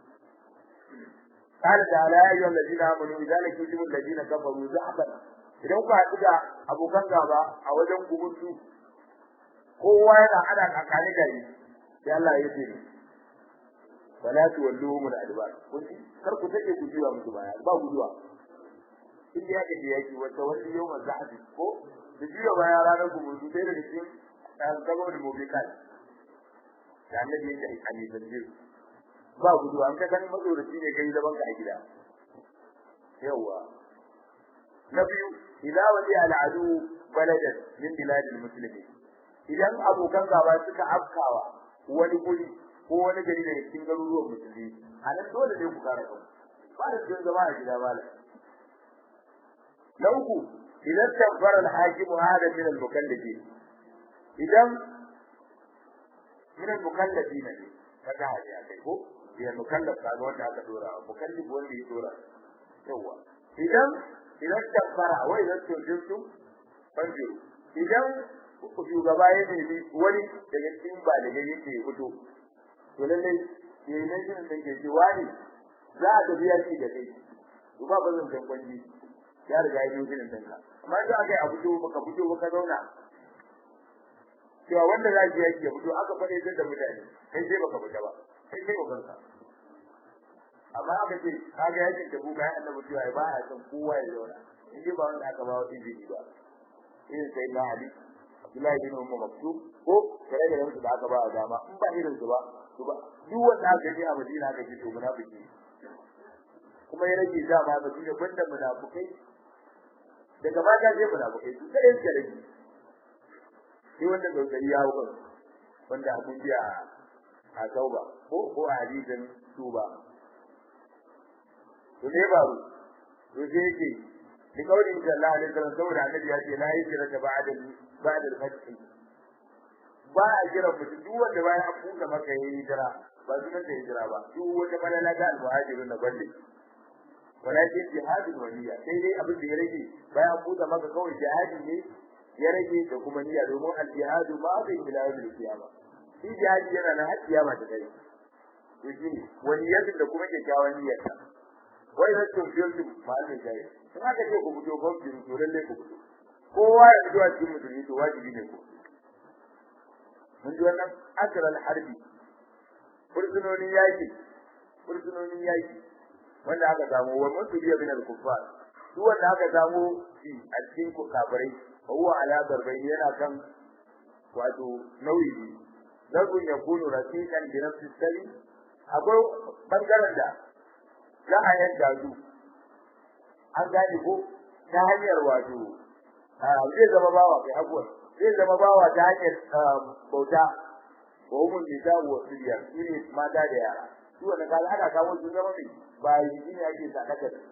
قال تعالى يا ايها الذين امنوا اذا لقيتم الذين كفروا زحفا idan ku haɗu da abokan gaba a wajen gubuntu kowa yana hada kakani gari sai Allah ya ce wala tuwalluhum al-adbar kun kar ku take ku jiwa musu baya ba guduwa in ya ga yaki wata wani yau mazhabi ko da jiwa baya ranar gubuntu sai da cikin dan gaba da mobikai da annabi yake aikani da jiwa ba gudu an ka gani mazoraci ne kai zaman ka a gida yawa na biyu ila wali al'adu baladan min biladil muslimin idan abokan gaba suka afkawa wani guri ko wani gari daga cikin garuruwan musulmi a nan dole ne ku kare kanku ba da cikin zama a gida ba na uku idan tabbara al-hakim hada min al-mukallafin idan min al-mukallafin ne kaga haji akai ko ya mukallaf kaga wanda aka dora mukallif wanda ya dora yawa idan idan tabbara wai idan tunjinsu fanjiru idan shugaba ya nemi wani daga cikin ba da yake fito to lalle yayin nan din da ke cewa ne za a tafi yaki da kai to ba bazan dan kwanji ya riga ya yi ginin ɗinka amma idan aka yi a fito baka fito baka zauna cewa wanda za ki yake fito aka faɗe da mutane kai sai baka fita ba kai sai baka fita amma aka ce kaga yakin da buga ya annabi cewa ba ya san kowa ya zauna in dai ba wanda aka ba wa izini ba irin sai na ali Abdullahi bin Umar Maktub ko kare da yansu da aka ba a dama in ba irin su ba to ba duk wanda aka yi a Madina aka ji to munafiki kuma ya rage da ma ba duk banda munafikai daga mata sai munafikai su kai suka rage shi wanda gaugari ya hukun wanda a mun biya a tauba ko ko a hadisin tuba to ne ba to sai yake ni kaulin da Allah alaihi wasallam saboda annabi ya ce la hijra ta ba'da ba'da al-fath ba a jira mutum duk wanda bayan an buɗe maka yayi hijira ba sunan da hijira ba duk wanda balala da al-muhajirun na balle walakin jihadin waliya sai dai abin da ya rage bayan an buɗe maka kawai jihadi ne ya rage da kuma niyya domin al-jihadu ma bai ila yawmil qiyamah shi jihadi yana na har kiyama ta kai to shi ne waliyatin da kuma kyakkyawan niyyarsa wai da tun fiye da malamin jaye in aka ce ku fito ko ki to lalle ku fito kowa ya fito a cikin musulmi to wajibi ne ku mun ji wannan asral harbi fursunonin yaki fursunonin yaki wanda aka samu wa mutu biya bin al-kuffar duk wanda aka samu shi a cikin kafirai huwa ala darbai yana kan wato nauyi zargun ya kunu rafiqan bi nafsi sari akwai bangaren da za a yadda su an gane ko ta hanyar wato zai zama bawa kai abuwa zai zama bawa ta hanyar bauta wa umul nisa wa siriya shine mata da yara su wanda kaga ana kawo su zama mai bayi shine ake sadaka da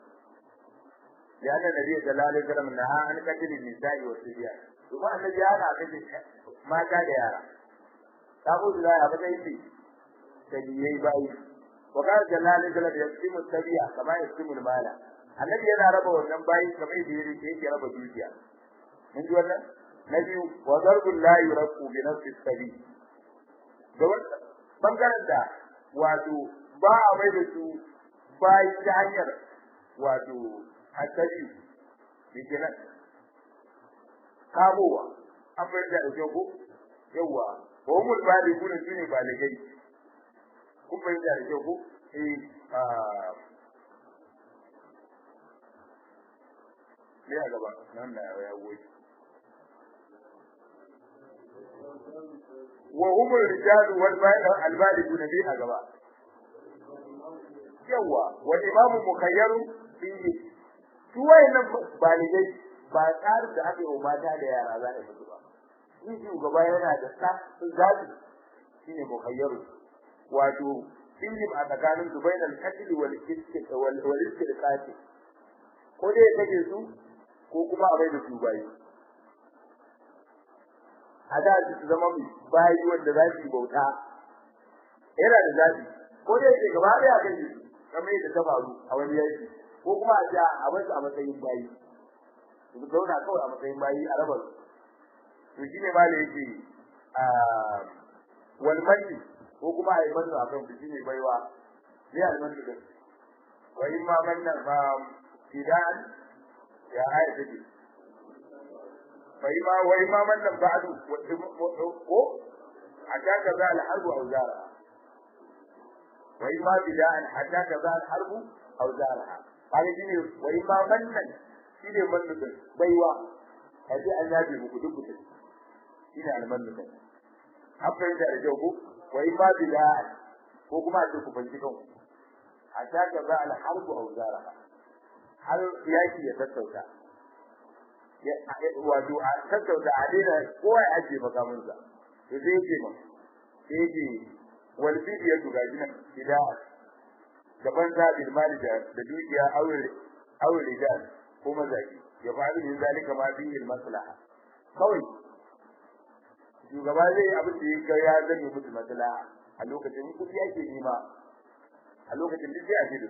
لأن النبي صلى الله عليه وسلم نهى عن قتل النساء والصبيان ثم النبي هذا قتل ما كان يرى تقول لا أبدا يبي سبيي باي وقال صلى الله عليه وسلم يقسم السبيع كما يقسم المال النبي yana raba wannan bayi kamar yadda yake yake raba dukiya mun ji wannan na biyu wa darbul la yurqu bi nafsi sabi da wannan bangaren da wato ba a mai da su bayi ta hanyar wato asali yake nan kamowa an bai da ɗauke ko yawa wa umul bali kuna su ne baligai kun bai da ɗauke ko eh ne a gaba nan na ya goyi wa umul rijalu wal albaligu bi a gaba yawa wa imamu mukayyaru fihi su wayannan baligai ba tsarin da aka yi wa mata da yara za a yi musu ba shi shugaba yana da sa zaɓi shine mukhayyaru wato injim a tsakanin su bainal qatl wal istiq wal wal istiqati ko dai kake su ko kuma a bai da su bayi a da su zama mai bayi wanda za su yi bauta yana da zaɓi ko dai ke gaba ɗaya kan su kamar yadda ta faru a wani yanki ko kuma a ja a basu a matsayin bayi su zauna kawai a matsayin bayi a rabar to shine ma da yake a wal manni ko kuma a yi manno a kan su shine baiwa ne al manni din wa in ma manna fa fidan ya aya take fa in ma wa in ma manna ba'du ko a ta kaza al harbu aw zara wa in ma fidan hatta kaza al harbu aw zaraha kaga shine wai ma mannan shine mannan baiwa kaje an yabe muku duk mutum shine almannan an fahimta da kyau ko wai ma bila ko kuma a ce ku fanci kanku a shaka za al harbu aw zaraha har yaki ya tattauta wato a tattauta a daina kowa ya ajiye makamansa to sai yake ma sai yake wal bidiyatu gajinan idan gaban zabil mali da dukiya aure aure rijal ko mazaji ya faru yin zalika ma bihi maslaha kawai shugaba zai abin da yake ya zame musu maslaha a lokacin kudi yake nima a lokacin duk sai a ji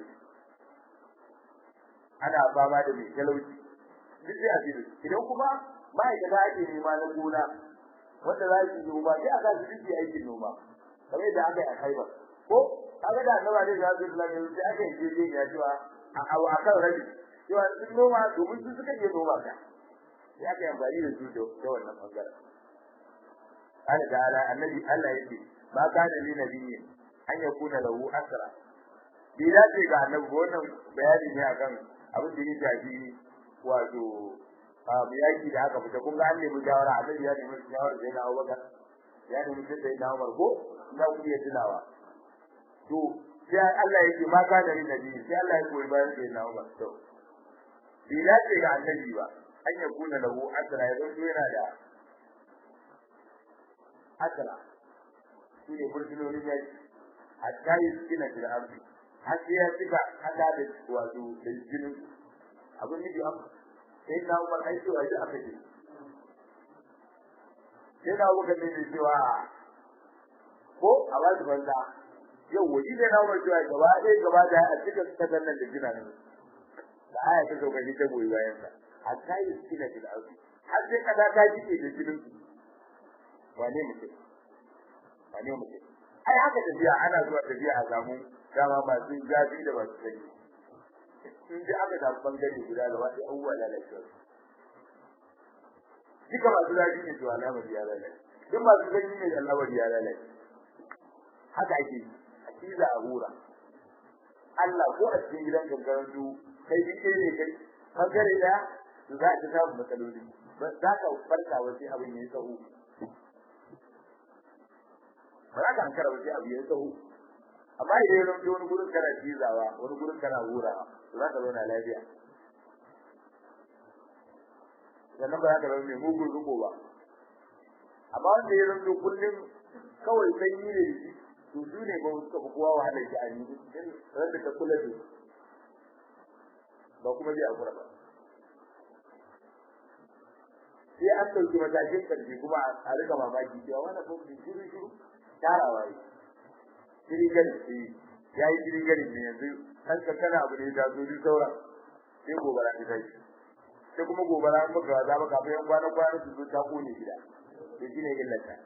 ana fama da mai talauci duk sai a ji idan kuma ma'aikata ake nema na gona wanda za su yi noma sai a sa su duk aikin noma kamar yadda aka yi a Khaibar ko kaga da annaba ne da zai kula da sai aka yi je ya cewa a a kan rabi cewa sun noma domin su suka iya noma ka sai aka yi amfani da su da wannan bangaren Allah ta'ala annabi Allah yake ma kana li nabiyyin an yakuna lahu asra bi dace ga annabi wannan bayani ne akan abin da ya shafi wato a yaki da aka fita kun ga an nemi shawara annabi ya nemi shawara da yana Abubakar ya nemi da yana Umar ko na ku iya tunawa to sai Allah yake ma kana li nabiyyin sai Allah ya koyi bayan da yana Umar to bi dace ga annabi ba an yakuna lahu asra ya zo yana da asra shi ne burtunonin yaki hatta yi suna da arzi har sai ya cika hada da wato da jinin abin nufi am sai na umar aiki wa shi aka ce sai na umar ne cewa ko a ba su banza yau waje da na umar cewa gaba ɗaya gaba da a cika kasar nan da jina ne da aya ta sauka shi ta goyi bayan sa hatta yi suna da arzi har sai kada ta jike da jinin wane mutum wane mutum ai haka tafiya ana zuwa tafiya a samu dama masu zafi da masu sanyi in ji aka samu bangare guda gaba ɗaya abubuwa lalacewa duka masu zafi ne to alamar ya lalace duk masu sanyi ne alamar ya lalace haka ake yi a ciza a hura Allah ko a cikin gidan kankaran su kai bi kai ne kai bangare ɗaya to za a ta samu matsaloli za ka farka wasu abin ya yi tsawo ba za ka hankara wasu abu ya tsawo amma idan ya zama wani gurin kana cizawa wani gurin kana hurawa to za ka zauna lafiya sannan ba za ka zama mai mugun riko ba amma wanda ya zama kullum kawai sanyi ne to su ne ba suka fi kowa wahala shi a yi ran da ka kula da ba kuma zai akura ba sai an ɗauki matakin ƙarfi kuma a rika mamaki cewa wani kuma shiru shiru tarawa yi shiri gani eh ya yi shiri gani ne yanzu kan kankana abu ne da zuri sauran sai gobara ta tashi sai kuma gobara an maka za ba kafin yan kwana kwana su zo ta kone gida to shine illata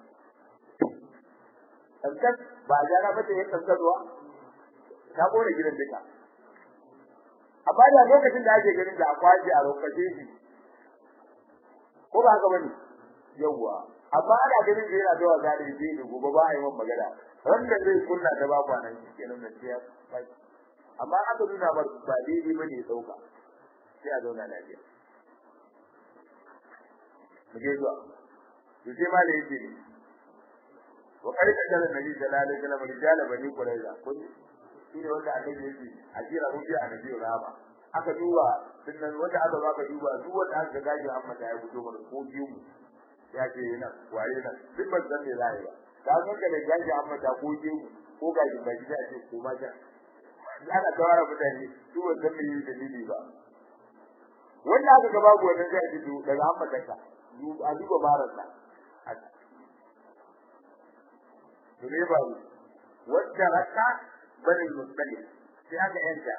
kankan ba a gyara mata ya kankanwa ta kone gidan duka amma da lokacin da ake ganin da akwaji a lokacin shi ko ba haka bane yawwa amma ana ganin da yana zuwa gari da ne gobe ba a yi magana wanda zai kunna ta ba kwanan shi kenan da ciya amma aka nuna ba ba daidai bane ya dauka sai a zauna lafiya mu je zuwa to sai ma da yake ne wa kai da jalan nabi sallallahu alaihi wasallam rijala bani quraiza kun shi ne wanda annabi yake a jira rubi a nabi rama aka duba sannan wanda aka baka duba duk wanda aka gaji amma da ya fito mana ko biyu mu ya ce yana waye nan duk ban san me za yi ba ka san ka da gaji amma da ko biyu ko gaji ba ya ce ko ma ja ana tawara mutane su ban san me yi dalili ba wanda aka ga babu wannan zai ji daga amma kanka a duba barasa to ne ba wacce raka bani musallim sai aka yanta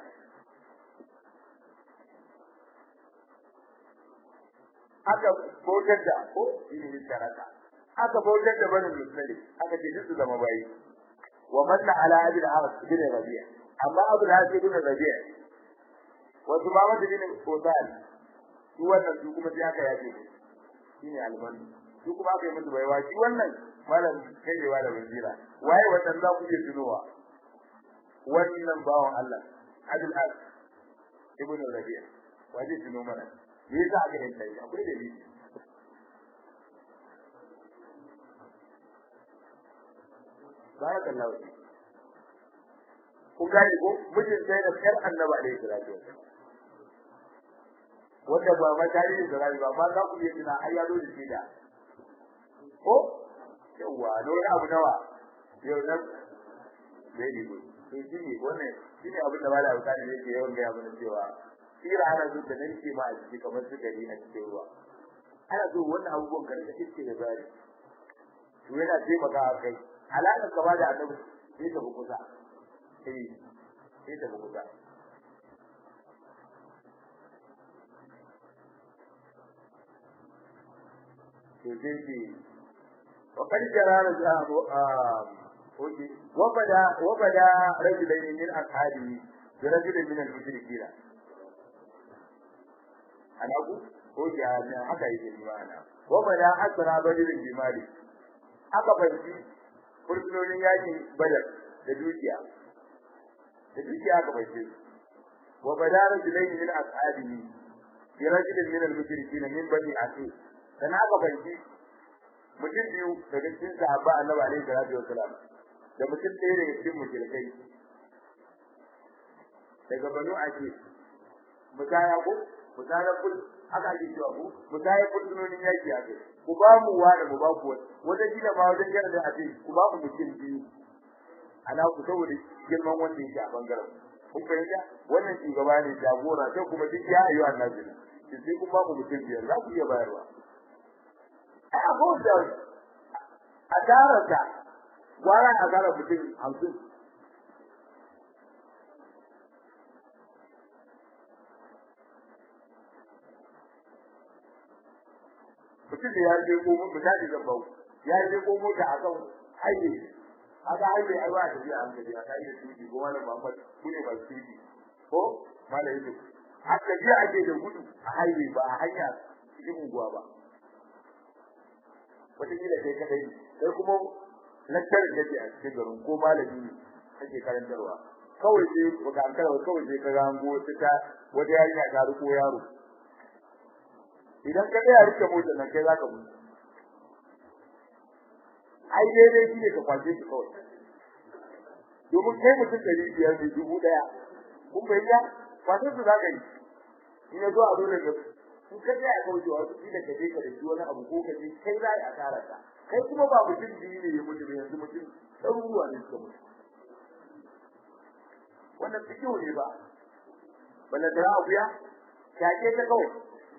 aka bautar da ko shine sharaka aka bautar da bani musallim aka ce duk zama bayi wa manna ala abin arab bin rabi'a amma abu da ake bin rabi'a wasu ba wanda bin kotan su wannan su kuma sai aka yaje shine almani su kuma aka yi musu baiwa shi wannan malam kaiwa da wazira waye wannan za ku iya tunowa wannan bawan Allah Abdul Al ibn Rabi'a waje tuno mana me yasa aka yin sai akwai dalili barakallahu fi ku gani ko mijin sai da kar annabi alaihi salatu wasallam wanda ba ma tarihi da rayu ba ma za ku iya tuna ai ya zo da shida ko yawa da wani abu nawa yau nan very good to shi ne wannan shi ne abin da malama ta ne yake yawan gaya mana cewa sira ana so ta nan ce ma a ciki kamar su gari a cikin ruwa ana so wannan abubuwan ka rika iske da zari to yana taimakawa kai alaƙar ka ba da annabi sai ta bi kusa eh sai ta bi kusa to sai ce وقد جرى وبدا وبدا رجلين من اصحابه برجل من المشركين ana ku ko ya ne haka yake ni ma'ana wa bada asra badirin bimali aka banci fursunonin yakin badar da dukiya da dukiya aka banci wa bada rajulaini min ashabihi bi rajulin min al-mushrikin min bani aqil dan aka banci mutum biyu daga cikin sahaba annabi alaihi salatu wasalam da mutum ɗaya daga cikin mushrikai daga banu aqil mutaya ko mutaya kul haka ake cewa ko mutaya fursunonin yaki ake ku ba mu wani mu ba ku wani wata kila ma wajen gara da ake ku ba mu mutum biyu ana ku saboda girman wanda yake a bangaren kun fahimta wannan shugaba ne jagora sai kuma duk ya ayyuka annabi ne sai kun ba mu mutum biyar za ku iya bayarwa a abubuwan da a tararsa gwara a tara mutum hamsin mutum da ya je ko misali zan bau ya je ko mota a kan haye aka haye ai ba da biya hankali a kai da tuki ko wani Muhammad kune ba tuki ko mala yake haka je ake da gudu a haye ba a hanya cikin unguwa ba wata kila kai kadai sai kuma lakcarin da ke a cikin garin ko malami ne kake karantarwa kawai sai baka an karawa kawai sai ka rango ta wata yarinya ta riko yaro idan ka tsaya rike motar nan kai zaka mutu ai daidai shi ne ka kwace shi kawai domin kai mutum ɗari biyar ne dubu ɗaya kun bayyana kwace su zaka yi in ya zo a dole ka in ka tsaya kawai to wasu kila ka je ka da wani abu ko ka je kai za a tara ka kai kuma ba mutum biyu ne ya mutu ba yanzu mutum ɗaruruwa ne suka mutu wannan fikihu ne ba balla da abuya kyake ta kawai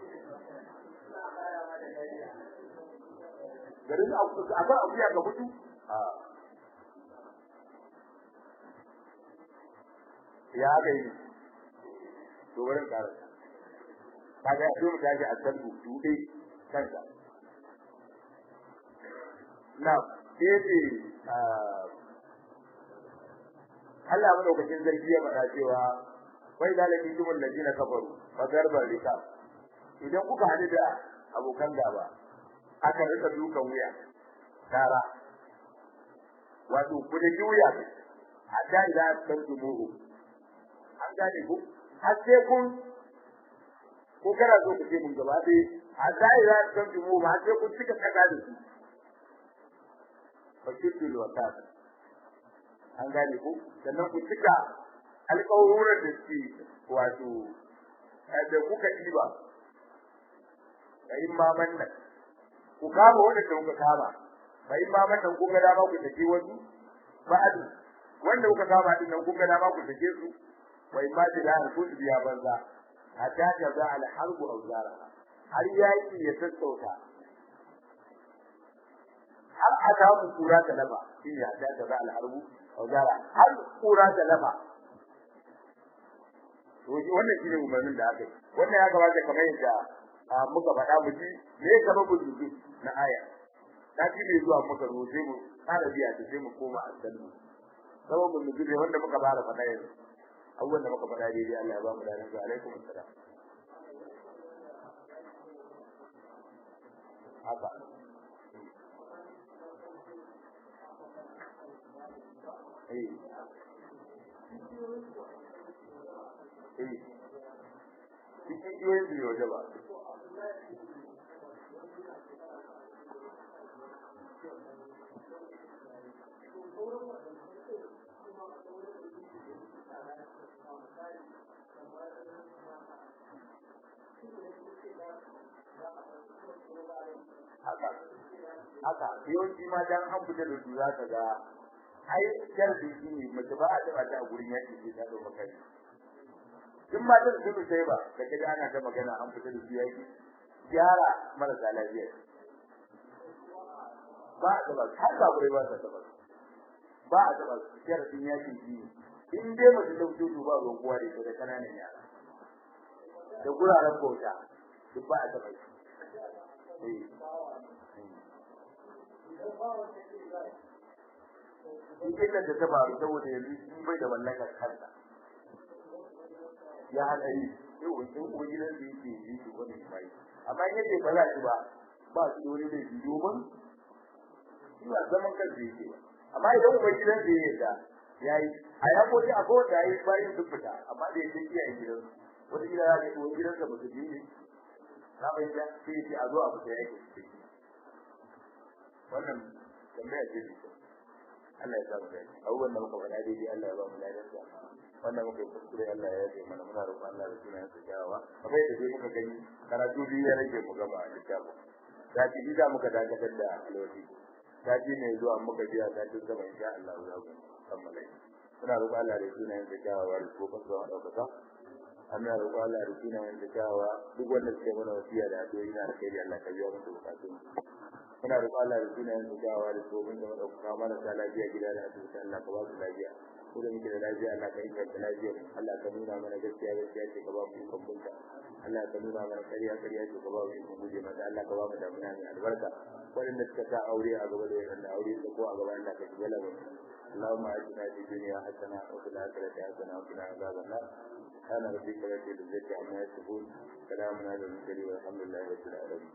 garin akwai abuya ga mutu ya ga yi to wurin karanta kaga ya mu tashi a san dude kansa na sai Allah madaukakin zargi ya faɗa cewa wai zalimi jumul ladina kafaru fa garba rika idan kuka hadu da abokan gaba aka rika dukan wuya tara wato ku da wuya hatta idan san tumuhu an gane ku har sai kun ko kana so ku ce mun gaba dai hatta idan san tumuhu har sai kun cika kaga da su fa kitul wakat an gane ku sannan ku cika alƙawarin da suke wato da kuka ɗiba kayin maman nan ku kama wanda da kuka kama bai ma mata ku ga dama ku take wasu ba'adu wanda kuka kama din nan ku ga dama ku take su bai ma da lahar ku biya banza hatta ta za al harbu aw zara har yaki ya sassauta har aka mu kura ta laba shi ya ta ta za al harbu aw zara har kura ta laba to wannan shine umarnin da aka yi wannan ya kamata kamar yadda muka faɗa mu ji me sababin nuzul na aya ta ji ne zuwa muka zo sai mu fara biya ta sai mu koma a sallu sababin nuzul ne wanda muka fara faɗa yanzu abubuwan da muka faɗa daidai Allah ya ba mu dalan zuwa alaikum assalam haka eh eh cikin yoyin da yau ba haka haka yawanci ma dan an fita da su za ka ga ai sharbi shi ne mace ba a taba ta a gurin yaki sai ta dauka kai in ma da su sai ba da kaje ana ta magana an fita da su yaki gyara marasa lafiya ba a taba har ba gurai ba ta taba ba a taba sharbi yaki shi in dai mace ta fito ba ruwan kowa da ita da kananan yara da guraren bauta duk ba a taba shi illar da ta faru saboda yanzu shi bai da mallakar kansa ya haɗa yi yau wani uban gidan da yake yi shi wani mai amma in yace ba za shi ba ba su dole da shi domin shi ba zaman kansa yake ba amma idan uban gidan da ya yarda yayi a ya ko a ko da yayi bayan duk fita amma da yake kiyaye gidan wata gida ya ce uban gidansa ba su ji ne na bayyana sai ya a zo a fita yake wannan tambaya ce ne Allah ya samu dai abubuwan da muka faɗa daidai Allah ya ba mu ladan sa wannan muka yi kuskure Allah ya yi mana muna roƙon Allah da sunan sa kyawawa kamar yadda dai muka gani karatu biyu ya rage mu gama littafin sati biyu za muka dakatar da alwasi sati ne zuwa muka biya sati gaba insha Allah za mu kammala muna roƙon Allah da sunan sa kyawawa da ko fasa wa ɗaukaka ana roƙon Allah da sunan sa kyawawa duk wanda suke mana wasiya da addu'o'i na alkhairi Allah ka biya musu bukatun muna roƙon Allah da sunayen mu gawa da tsohon da madauka mana ta lafiya gida da asibiti Allah ka ba su lafiya ko da muke da lafiya Allah ka inganta lafiyar Allah ka nuna mana gaskiya gaskiya ce ka ba mu ikon bunta Allah ka nuna mana ƙarya ƙarya ce ka ba mu ikon guje mata Allah ka ba mu damuna mai albarka waɗanda suka sa aure a gaba da waɗanda aure da ko a gaba Allah ka shiga lamarin اللهم اجعلنا في الدنيا حسنه وفي الاخره حسنه وقنا عذاب النار سبحان ربك رب العزه عما يصفون سلام على المرسلين والحمد لله رب العالمين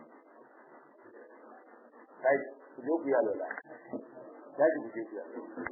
kai ku je ku yi alwala. Daji ku je ku yi alwala.